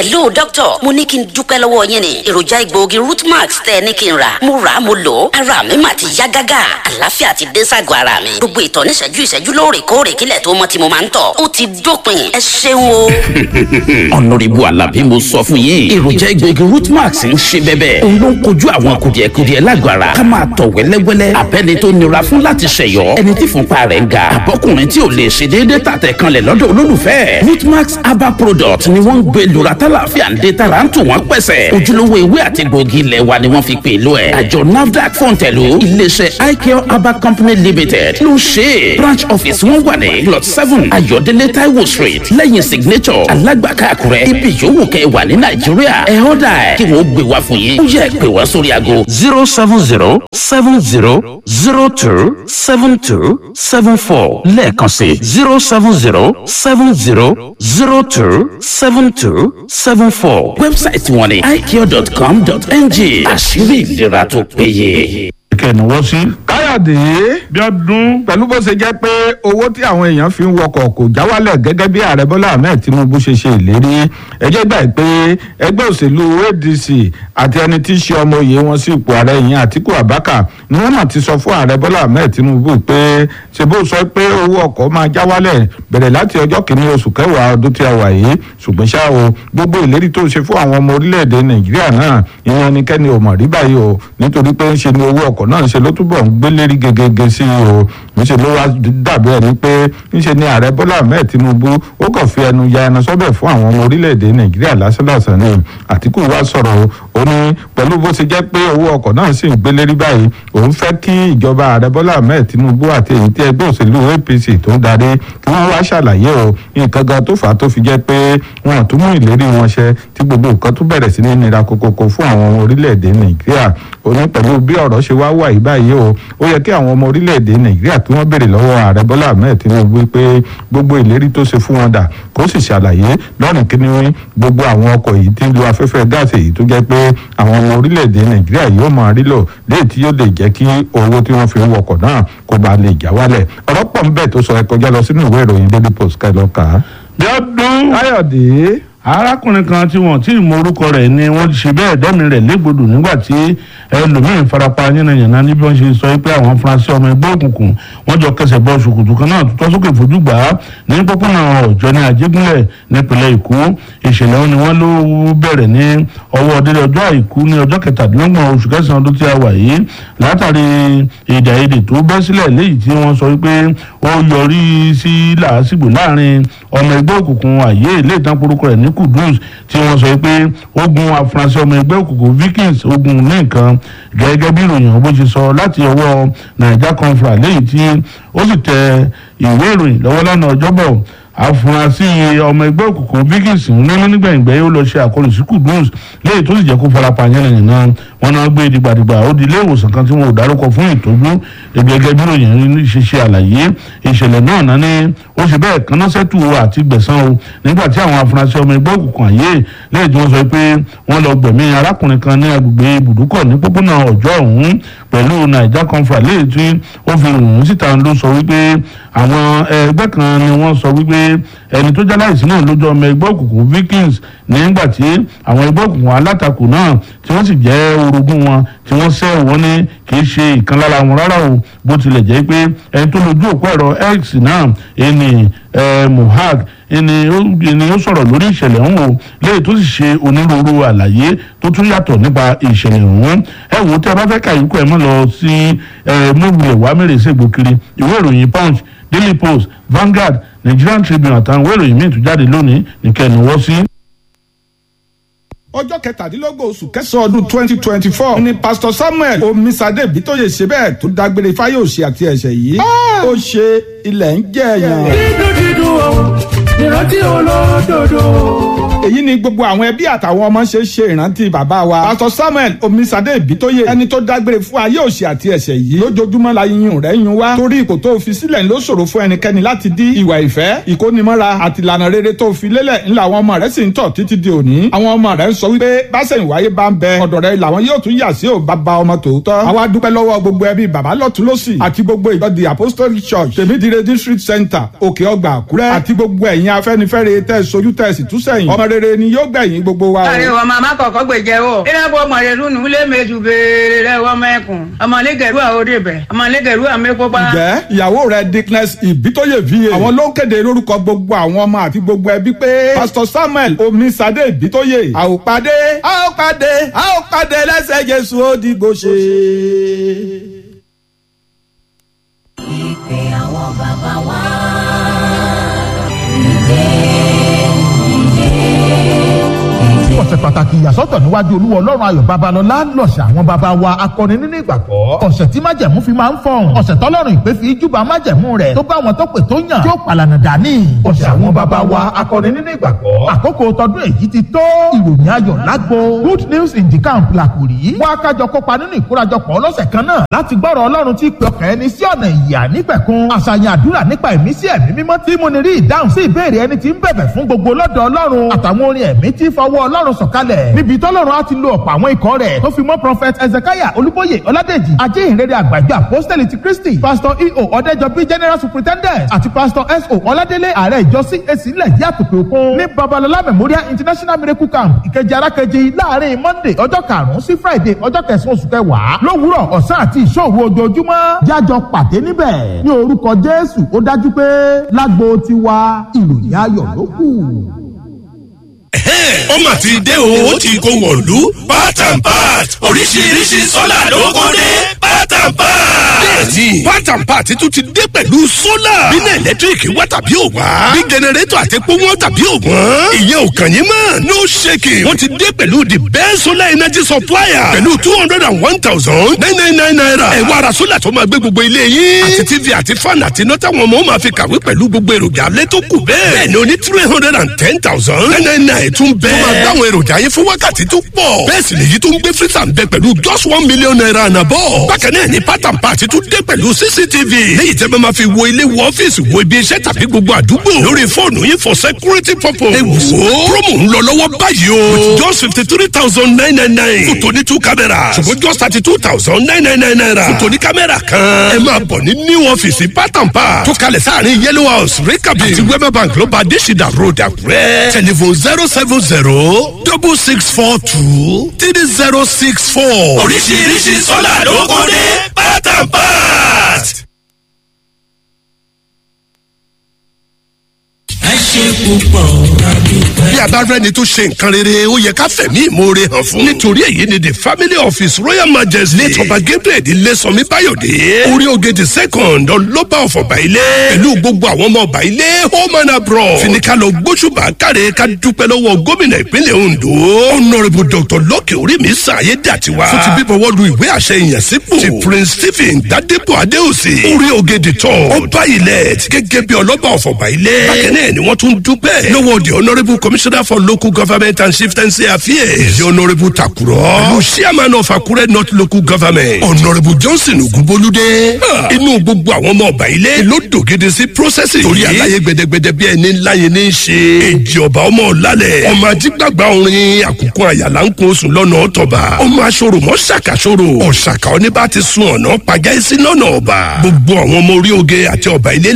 hello doctor mo ní kí n dúpẹ́ lọ́wọ́ yín ni èròjà egbòogi rootmax tẹ́ ẹ ní kí n rà mo rà á mo lò ó ara mi mà ti yá gágá àlàáfíà ti dé ságọ́ ara mi gbogbo ìtọ̀ níṣẹ́jú ìṣẹ́jú lóòrèkóòrè kílẹ̀ tó mọ́ tí mo máa ń tọ̀ ó ti dópin ẹ ṣeun o. ọ̀nàrẹ́bù alábí mo sọ fún yín èròjà egbòogi rootmax ń ṣe bẹ́bẹ́ òun ló ń kojú àwọn kùdìẹ̀kudiẹ lágọ̀ ara ká máa tọ̀ wẹ́lẹ́wẹ́lẹ́ abẹ́ni tó nira fún láti ṣẹ̀yọ́ ẹni tí fúnpa rẹ̀ ń ga àbọ́kùnrin tí ò lè ṣe déédéé tàtẹ̀ kanlẹ̀ lọ́dọ̀ olólùfẹ́ rootmax herbal product ni wọ́n ń gbé lura tálàfíà ń dé tara ń tù wọ́n pẹ̀sẹ̀ ojúlówó ewé àti gbòógì ilẹ̀ wa ni wọ́n fi pè lọ ẹ̀ àjọ nafdac fọ̀ǹtẹ̀lù iléeṣẹ́ icare herbal company limited ló ṣe é branch office wọn wà ní plot seven ayọ̀délé taiwo street lẹ́yìn signature alágbàká àkúrẹ́ ibi yòówù kẹ́ ẹ wà ní nàìjíríà ẹ̀ ọ́dà ẹ̀ kí wọ́n gbé wá fún yín ó yẹ pé wá sórí aago zero seven zero seven zero zero two seven two seven four lẹ́ẹ̀kan sí zero seven zero seven zero zero two seven two seven four. wẹ́bsáìtì wọn ni icare.com.ng àṣírí ìlera tó péye. kẹ́ni wọ́n sí. káyọ̀dé bí ọdún pẹ̀lú bó ṣe jẹ́ pé owó tí àwọn èèyàn fi ń wọkọ̀ kò já wálẹ̀ gẹ́gẹ́ bí ààrẹ bọ́lá ahmed tinubu ṣe ṣe ìlérí ẹjẹ́ gbà pé ẹgbẹ́ òṣèlú adc àti ẹni tí í ṣe ọmọ òye wọn sí ipò ààrẹ yìí àtiku abaka ni wọ́n mà ti sọ fún ààrẹ bọ́lá ahmed tinubu pé ṣe bó sọ pé owó ọkọ̀ máa já wálẹ̀ bẹ̀rẹ̀ láti ọjọ́ kìíní oṣù kẹwàá ọdún tí a wà yìí ṣùgbọ́n ṣá o gbogbo ìlérí tó ṣe fún àwọn ọmọ orílẹ̀-èdè nàìjíríà náà ìyẹn ẹnikẹ́ni ò mọ̀ rí báyìí o nítorí pé ń ṣe ni owó ọkọ̀ náà ń ṣe ló túbọ̀ ń gbé lérí gegege sí i o níṣẹ́ ló wá dàbí ẹni pé níṣẹ́ ni ààrẹ bọ́lá ahmed tinubu ó kàn fi ẹnu ya ẹnu sọ́bẹ̀ fún àwọn ọmọ orílẹ̀-èdè nàìjíríà lásánlàsán ni àtìkù wá sọ̀rọ̀ ó ní pẹ̀lú bó ṣe jẹ́ pé owó ọkọ̀ náà sì ń gbé lérí báyìí òun fẹ́ kí ìjọba ààrẹ bọ́lá ahmed tinubu àti èyí tí ẹgbẹ́ òṣèlú apc tó ń darí kí wọ́n wá ṣàlàyé o nǹkan gan tó fà á tó fi jẹ́ pé wọn ò tún mú ìlérí wọn ṣẹ tí gbogbo nǹkan tó bẹ̀rẹ̀ sí ní nira kokoko fún àwọn ọmọ orílẹ̀-èdè nàìjíríà ó ní pẹ̀lú bí ọ̀rọ̀ ṣe wá wà yìí báyìí o ó yẹ kí àwọn ọmọ orílẹ̀-èdè nàìjíríà kí wọ́n béèrè lọ́wọ́ ààrẹ bọ́lá ahmed tinubu pé gbogbo ìlérí tó ṣe fún wọn dà kó sì ṣàlàyé lọ́rùn kíní gbogbo àwọn ọkọ̀ yìí tí ń lo afẹ́fẹ́ gáàsì èyí tó jẹ́ pé àwọn ọmọ orílẹ̀-èdè nàìjíríà yóò máa rí lò léyìí tí yóò lè jẹ́ kí owó tí wọ́n fi ń wọkọ̀ náà kó ba lè já wálẹ̀ ọ̀rọ̀ pọ̀ ń bẹ̀ tó sọ ẹ kọjá lọ sínú ìwé ìròyìn daily post ká ẹ lọ kà á. bí ọdún káyọ̀dé arákùnrin kan tí wọn tí ì mọ orúkọ rẹ̀ ni wọ́n ṣe bẹ́ẹ̀ dẹ́mi rẹ̀ légbodò nígbà tí ẹlòmíín farapa yánnayànna níbi wọ́n ṣe sọ pé àwọn afurasí ọmọ ẹgbẹ́ òkùnkùn wọ́n jọ kẹsẹ̀ bọ ṣòkòtò kan náà tó sókè fojú gbà á ní pópónà ọjọ́ ní àjẹgúnlẹ̀ nípínlẹ̀ èkó ìṣẹ̀lẹ̀ wọn ni wọ́n ló bẹ̀rẹ̀ ní ọwọ́ délé ọjọ́ àìkú ní ọjọ́ kẹtàdínlọ́gbọ̀n oṣù kẹsàn-án ọdún tí a wà yìí látàrí èdè àìyedè tó bẹ́ sílẹ̀ léyìí tí wọ́n sọ wípé ó yọrí sí làásìgbò láàrin ọmọ ẹgbẹ́ òkùnkùn àyè ilé ìtàn porúkọ rẹ̀ ní kudus tí wọ́n sọ pé ogun afurasí ọmọ ẹgbẹ́ òkùnkùn vikings ogun ní nǹkan gẹ́gẹ́ bí ìròyìn bó ṣe sọ láti ọwọ́ naija conference léyìí tí ó sì tẹ ìwé ìròyìn lọ́wọ́ lánàá ọjọ́bọ̀ afurasí ọmọ ẹgbẹ́ òkùnkùn vikings ń nínú nígbàgbẹ́ ó lọ ṣe àkọlù sí kudus léyìí tó sì jẹ́ kó farapa yánnayànna wọn náà gbé dìgbàdìgbà ó di ilé ìwòsàn kan tí wọn ò dárúkọ fún ìtọ́jú gẹ́gẹ́ bí ìròyìn ṣe ṣe àlàyé ìṣẹ̀lẹ̀ náà náà ni ó ṣe bẹ́ẹ̀ kaná sẹ́tù àti gbẹ̀san o nígbà tí àwọn afurasí ọmọ ẹgbẹ́ òkùnkùn àyè lẹ́yìn tí wọ́n sọ pé wọ́n lọ gbẹ̀mí arákùnrin kan ní agbègbè ibùdókọ̀ ní pópónà ọjọ́ ọ̀hún pẹ̀lú naija conference lẹ́yìn tí ó fi ròyìn síta ló sọ wípé àwọn ẹgbẹ́ kan ni wọ́n sọ wípé ẹni tó jáláìsí náà lójú ọmọ ẹgbẹ́ òkùnkùn vikings nígbà tí àwọn ẹgbẹ́ òkùnkùn alátakò náà tí wọ́n sì jẹ́ orogún wọn tí wọ́n sẹ́ wọ́n ní kì í ṣe ìkan lára wọn rárá o bó tilẹ̀ jẹ́ pé ẹni tó lójú òpó ẹ̀rọ x náà ẹni mohag ẹni ó sọ̀rọ̀ lórí ìṣẹ̀lẹ̀ ọ̀hún o lẹ́yìn tó sì ṣe onírúurú àlàyé tó tún yàtọ̀ nípa ìṣẹ̀lẹ̀ ọ̀hún ẹ wò ó tí a bá fẹ́ ka ìkú ẹ̀ mọ́ lọ sí mọ́wulẹ̀ wàá mẹ́rẹ̀ ṣègbò kiri ìwé ìròyìn punch daily post Vanguard Nigerian Tribune àtàwọn ìwé ìròyìn míì tó jáde lónìí nìkẹ́ ni wọ́n sí ọjọ́ kẹtàdínlógún oṣù kẹsàn-án ọdún twenty twenty four ni pastor samuel omisade bitoye ṣe bẹ́ẹ̀ tó dágbére fáyọ̀ṣe àti ẹ̀ṣẹ̀ yìí ó ṣe ilẹ̀ ń jẹ́ ẹ̀yàn. dídùn dídùn o ìrántí olódodo. èyí ni gbogbo àwọn ẹbí àtàwọn ọmọ ṣe ṣe ìrántí bàbá wa pastor samuel omisade bitoye ẹni tó dágbére fún ayé òṣì àti ẹ̀ṣẹ̀ yìí lójoojúmọ́ la yíyún rẹ̀ yún wá torí ipò tó fi sílẹ̀ ló ṣòro fún ẹnikẹ́ni láti dí ìwà ìfẹ́ ìkónimọ́ra àti ìlànà rere tó fi lélẹ̀ ńlá àwọn ọmọ rẹ̀ sì ń tọ̀ títí di òní àwọn ọmọ rẹ̀ ń sọ wípé báṣẹ̀yìn wáyé bá ń bẹ ọ̀dọ̀ rẹ̀ làwọn yóò tún yà sí ò bàbá ọmọ tòótọ́ àwa dúpẹ́ lọ́wọ́ gbogbo ẹbí bàbá lọ́tún lọ́sì àti gbogbo ìjọ the apostolic church tèmídìrẹ district center òkè ọgbà àkúrẹ́ àti gbogbo ẹ̀yin ẹ̀yin afẹ́nifẹ́re tẹ̀ sojú tẹ̀ sì túsẹ̀yìn ọmọ rere ni yóò gbẹ̀yìn gbogbo wa o. Àrẹ wọ màmá kọ̀kọ́ gbèjẹ o. Ìrẹ́pọ̀ ọmọdélu nù lé méjì béèrè rẹ̀ wọ́n mẹ́kùn. Ọmọlẹ́gẹ̀rú àwòdì bẹ̀. Ọmọlẹ́gẹ̀rú àmẹ́kópa. ǹjẹ́ ìyàwó rẹ̀ dickness ìbítóyè va àwọn ló ń kéde lórúkọ gbogbo àwọn ọmọ àti gbogbo ẹbí pé pastor samuel omisadé ìbítóyè a ó pàdé a ó pàdé a ó pàdé lẹ́sẹ̀ jésù ó dìgbò ṣe. ìpè àwọn bàbá wa. ọ̀sẹ̀ pàtàkì ìyàsọ́tọ̀ níwájú olúwa ọlọ́run ayọ̀ babalọ́lá lọ̀sẹ̀ àwọn baba wa akọni nínú ìgbàgbọ́ ọ̀sẹ̀ tí májẹ̀mú fi máa ń fọ̀hún ọ̀sẹ̀ tọ́lọ́run ìpè fi júbà májẹ̀mú rẹ̀ tó bá wọn tó pè tó yàn tí ó pàlànà dání ọ̀sẹ̀ àwọn baba wa akọni nínú ìgbàgbọ́ àkókò tọdún èyí ti tó ìròyìn ayọ̀ lágbo good news in the camp làkùrí wọn akájọ kópa nínú ìkórajọpọ̀ ọlọ́sẹ̀ kan náà láti gbọ́rọ̀ ọlọ́run tí pè ọkàn ẹni sí ọ̀nà ìyà nípẹ̀kun àṣàyàn àdúrà nípa ẹ̀mí sí ẹ̀mí mímọ́ tí mo ní rí ìdáhùn sí ìbéèrè ẹni tí ń bẹ̀bẹ̀ fún gbogbo lọ́dọ̀ ọlọ́run àtàwọn orin ẹ̀mí tí fọwọ́ ọlọ́run sọ̀kalẹ̀ níbi tọ́lọ́run á ti lo ọ̀pọ̀ àwọn ikọ̀ rẹ̀ tó fi mọ́ prophet ezekiah olúbóyè ọládèjì ajéhìnrere àgbàjọ apostoli ti kristi pastor eo ọ̀dẹ́jọbí general superintendent àti pastor so ọládélé ààrẹ ìjọ cac ilẹ̀ yìí àtòkè òkun ní babalọlá memorial international miracle camp ìkejì arákejì láàrin monday ọjọ́ karùn-ún sí friday ọjọ́ kẹsàn-án oṣù kẹwàá lówùúrọ̀ ọ̀sán àti ìṣòwò ojoojúmọ́ jájọ pàdé níbẹ̀ ní orúkọ jésù ó dájú pé lágbo tiwa ìròyìn ayọ̀ ló kù ó mà ti dé o ó ti kó wọ̀lú part and part oríṣiríṣi sọ́là ló kó dé part and part. bẹ́ẹ̀ni part and part tún ti dé pẹ̀lú sólà bínú ẹ̀lẹ́tíríkì wá tàbí ò wá bí jẹnẹrétọ̀ àti epo wọn tàbí ò wọ́n ìyẹn ò kàn yín mọ́ no shaking wọ́n ti dé pẹ̀lú the best solar energy supplier pẹ̀lú two hundred and one thousand nine nine nine naira ẹ̀ wá ara sólà tó máa gbé gbogbo ilé yín àti tv àti fan àti iná táwọn ọmọ máa fi kàwé pẹ̀lú gbogbo èròjà alẹ́ tó kù bẹ́ẹ̀ bẹ́ẹ̀ ni o ní three hundred and ten thousand nine nine nine tún bẹ́ẹ̀ tó máa dáwọn èròjà yẹn fún wákàtí tó pọ̀. bẹ́ẹ̀ sì lèyí tó ń gbé frísà ń bẹ pẹ̀lú just one million naira ànàbọ̀. bákan náà ni pátán pàtí tún dé pẹ̀lú cctv. léyìí tẹ́ bá máa fi wo ilé wo ọ́fíìsì wo ibi iṣẹ́ tàbí gbogbo àdúgbò. lórí fóònù yín for security purpose. ẹ wò ó promo ń lọ lọ́wọ́ báyìí o. with just fifty three thousand nine nine nine. fún tòní two cameras. ṣùgbọ́n just thirty two thousand nine nine nine naira. fún tòní kámẹ́rà kan. ẹ máa bọ̀ ní new ọ́fíìsì pátán pa. tó kalẹ̀ sáàrin yellow house rikabi àti wema bank ló bá adésìdá road àkúrẹ́. telephone zero seven zero double six four two three zero six four. oríṣiríṣi sọ́là ló kún ní pátán pat. ẹ ṣe púpọ̀ adúpẹ́. bí a bá rẹni tó ṣe nǹkan rere ó yẹ ká fẹ̀mí ìmoore hàn fún. nítorí èyí ni the family office royal majesty late ọba gabriel ilésànmí báyọ̀dé orí oge the second ọlọ́ba ọ̀fọ̀bà ilé pẹ̀lú gbogbo àwọn ọmọ ọba ilé home and abroad finika lọ gbóṣùbà káre ká dúpẹ́ lọ́wọ́ gómìnà ìpínlẹ̀ ondo honourable dr lọ́kì orí mi sàyé dàtiwa fún ti bíbọwọ́ lu ìwé àṣẹ ìyànsípò ti prince stephen gbadebo adéòsì orí oge the third ọba ilẹ̀ gẹ́gẹ́ bí ọlọ́ba ọ̀fọ̀bà ilé bákan náà ni wọ́n tún dúpẹ́ lọ́wọ́ the honourable commissioner for local government and chieftaincy affairs the honourable takuro pẹ̀lú chairman of akure north local government honourable johnson ogunbolúdé inú gbogbo àwọn ọmọ ọba ilé ló dògede sí processing torí aláyé gbẹdẹgbẹdẹ bí ẹni ńlá yẹn ní í ṣe èjì ọba ọmọ ọ̀làlẹ̀ ọmọ ajígbàgbà orin àkùkọ àyàlá ń kó oṣù lọ́nà ọ̀tọ̀ba ọmọ aṣọ́rò mọ́ ṣàkàṣọ́rò ọ̀ṣàkà oníbà ti sun ọ̀nà pàjáìsí lọ́nà ọba gbogbo àwọn ọmọ orí oge àti ọba ilé